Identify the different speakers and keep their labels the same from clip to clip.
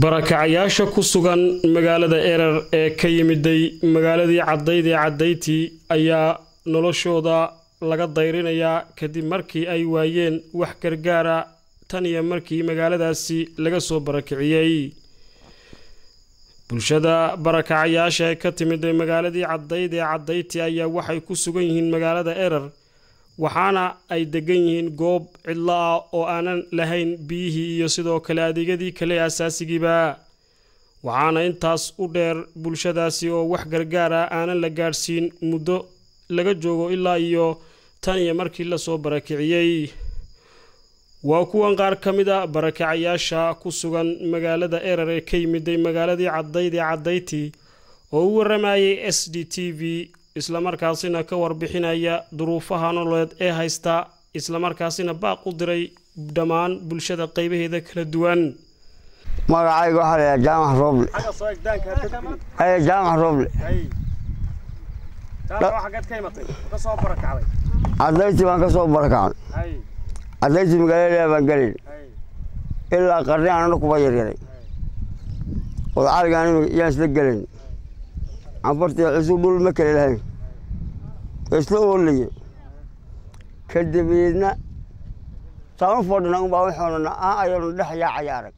Speaker 1: barakacayaasha ku sugan magaalada erer ee ka yimiday magaaladii caddayd ee caddayti ayaa noloshooda laga dayrinayaa kadib markii ay waayeen wax gargaara tan iyo markii magaaladaasi laga soo barakiciyey bulshada barakacayaasha ee ka timiday magaaladii caddayd ee caddayti ayaa waxay ku sugan yihiin magaalada erer waxaana ay degan yihiin goob cidlo ah oo aanan lahayn biyihii iyo sidoo kale adeegyadii kale asaasigiiba waxaana intaas u dheer bulshadaasi oo wax gargaar ah aanan la gaadhsiin muddo laga joogo ilaa iyo tan iyo markii lasoo barakiciyey waa kuwan qaar ka mid a barakacayaasha ku sugan magaalada erer ee ka yimiday magaaladii caddayd ee caddayti oo u waramayay s d t v islamarkaasina ka warbixinaya duruufaha nololeed ee haysta islamarkaasina baaq u diray dhammaan bulshada qaybaheeda kala duwan
Speaker 2: magacayga waxaa la jaamac rooble jaamac rooble cadayti baan ka soo barakacnay cadayti magaalada baan gelayn ilaa qarni aanana kuba yaryaray odcaligaan yaan isla gelayn cambartii cusub dhul ma kale lahayn isla oolaye kadabeedna saan u fadhina unbaa waxoonana ah ayanu dhex yaacaya arag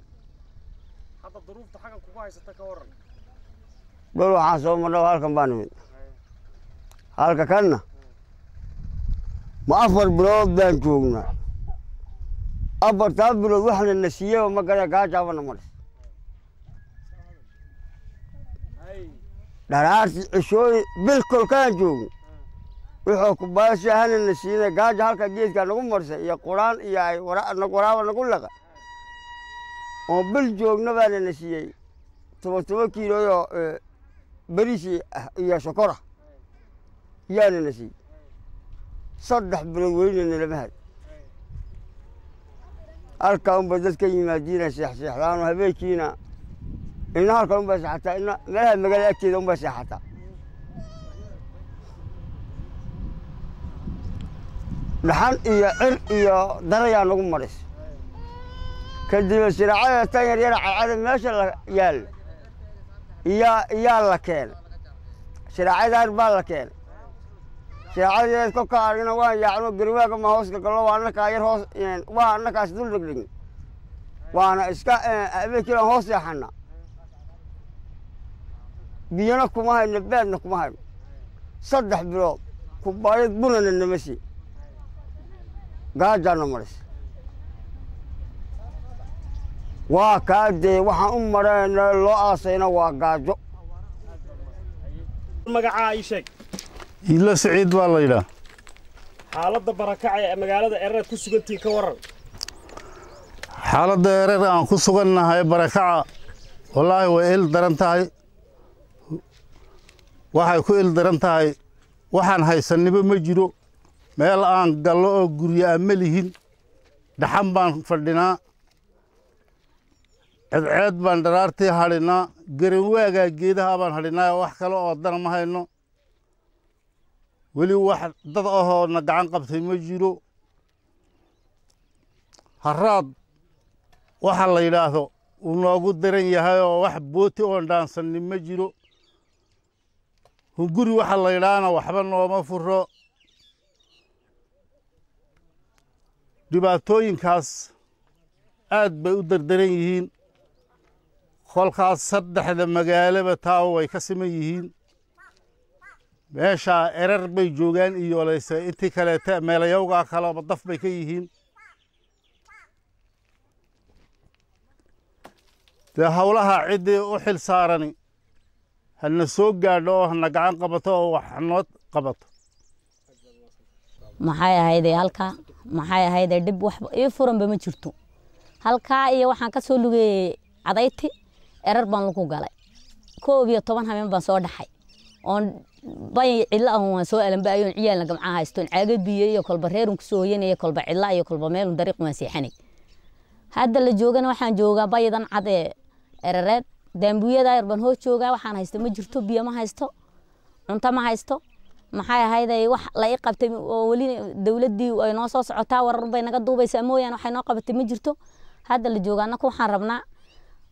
Speaker 2: dhul waxaan soo marna halkan baa nimid halka kanna ma afar bilood baan joognaa afartaa bilood waxna na siiyeba ma gara gaajaabana maris dharaarti cishooyi bil kolkaan joogno wuxuu kubaasha hana na siina gaaja halka geedkaa nagu marsay iyo quraan iyo ay waraaba nagu laqa oo bil joogna baana na siiyey toban toban kiiloyoo beriisi iyo sokora yaana na siiyey saddex bilood weynana lama had halkaa unba dadka yimaadiina seexseexdaano habeenkiina ina halkan unbaa seexataa ina meelaha magaalada agteeda unbaa seexataa dhaxan iyo cir iyo darayaa nagu maris kadibna siraacada tan yar yara cadcada meesha la yaalla iyaa iyaa la keenay siraacadaar baa la keenay siraacadadeed kolka argina waan yaacno garwaaga ma hoos galgallo waa annakaa yar hoos waa annakaas dul dhegdhegn waana iska habeenkiilan hoos seexana biyana kuma hayno beedna kuma hayno saddex bilood kubaayad bunana nama sii gaajaana maris waa kaa dee waxaan u marayna loo aasayna waa gaajo
Speaker 1: magacaa ii sheeg
Speaker 3: iidla siciid baa la yidhaah
Speaker 1: xaaladda barakaca ee magaalada erer ku sugantihiin ka waran
Speaker 3: xaaladda erer aan ku sugannahay barakaca wallaahi way il daran tahay waxay ku il daran tahay waxaan haysannimo ma jiro meel aan gallo oo guryo aan ma lihin dhaxan baan fadhinaa ceedceed baan dharaartii hadhinaa garanwaagaa geedaha baan hadhinaa wax kale oo dana ma hayno weli wax dad ahoo na gacan qabtay ma jiro haraad waxa la yidhaahdo uu noogu daran yahay oo wax booti oon dhaansannin ma jiro hunguri waxa la yidhaahna waxba nooma furo dhibaatooyinkaas aad bay u dardaran yihiin kolkaas saddexda magaalaba taa way ka siman yihiin meeshaa erar bay joogaan iyo layse intii kaleete meelayowgaa kaleba daf bay ka yihiin dee howlaha ciddii u xil saarani hana soo gaadho oo hana gacan qabato oo wax noo qabato
Speaker 4: maxay ahayde halkaa maxay ahayde dhib wax ii furanba ma jirto halkaa iyo waxaan ka soo lugeeyey cadayti erar baan lagu galay koob iyo toban habeen baan soo dhaxay oon bay cidlo ahun waan soo alanbaayoon ciyaalna gamcaha haystoon caaga biyo iyo kolba reerun kusoo hoyanaya kolba cidla iyo kolba meelun dariiq waan seexanay hadda la joogana waxaan joogaa baydan cad ee erareed daambuyada yar baan hoos joogaa waxaan haysto ma jirto biyo ma haysto cunto ma haysto maxay ahayday wax la ii qabtay oo weli dowladdii ay noo soo socotaa warar bay naga duubaysaa mooyaane waxay noo qabatay ma jirto hadda la jooga annaka waxaan rabnaa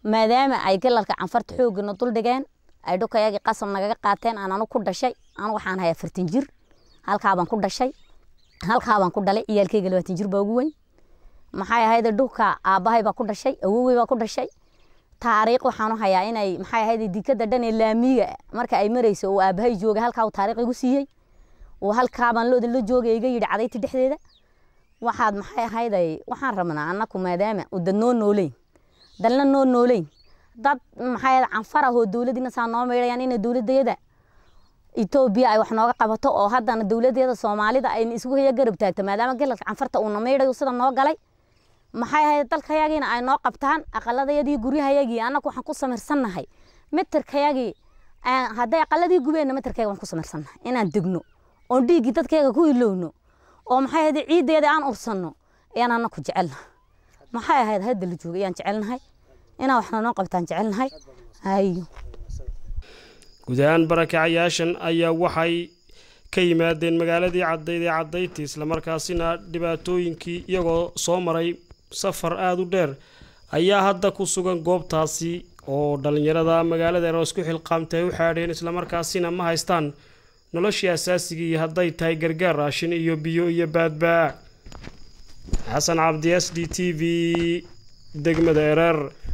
Speaker 4: maadaama ay galalka canfarta xoogana dul dhigeen ay dhulkayagii qasab nagaga qaateen aan anu ku dhashay anu waxaan hayaa afartan jir halkaabaan ku dhashay halkaabaan ku dhalay ciyaalkeyga labaatan jir baa ugu weyn maxay ahayd dhulka aabbahay baa ku dhashay awowey baa ku dhashay taariikh waxaanu hayaa inay maxay ahayd dikada dhan ee laamiga marka ay marayso uu aabbahay joogay halkaa uu taariikh igu siiyey uu halkaabaan looda la joogay iga yidhi cadayti dhexdeeda waxaad maxay ahayd waxaan rabnaa annaku maadaama uu dad noo nooleyn dalna noo nooleyn dad maxay ahayd canfar ah oo dowladdiina saa noo meydhayaan inay dowladayada etoobiya ay wax nooga qabato oo haddana dowladeeda soomaalida ay isugu haya garab taagto maadaama galalka canfarta uuna meydhayo sida noo galay maxay ahayd dalkayagiina ay noo qabtaan aqaladayadii guryahayagii annagu waxaan ku samirsannahay mitirkayagii hadday aqaladii gubeenna mitirkayga waan ku samirsannahay inaan degno oon dhiiggii dadkayga ku ilowno oo maxay ahayd ciiddeeda aan ursanno ayaan annaku jecelnahay maxay ahayd hadda la jooga ayaan jecelnahay inaan waxna noo qabtaan jecelnahay ayo
Speaker 1: guud ahaan barakacayaashan ayaa waxay ka yimaadeen magaaladii caddayd ee caddayti islamarkaasina dhibaatooyinkii iyagoo soo maray safar aada u dheer ayaa hadda ku sugan goobtaasi oo dhallinyarada magaalada eroos ku xilqaamtay ay u xaadheen islamarkaasina ma haystaan noloshii asaasigii hadday tahay gargaar raashin iyo biyo iyo baadbaa xasan cabdi s d t v degmada ereer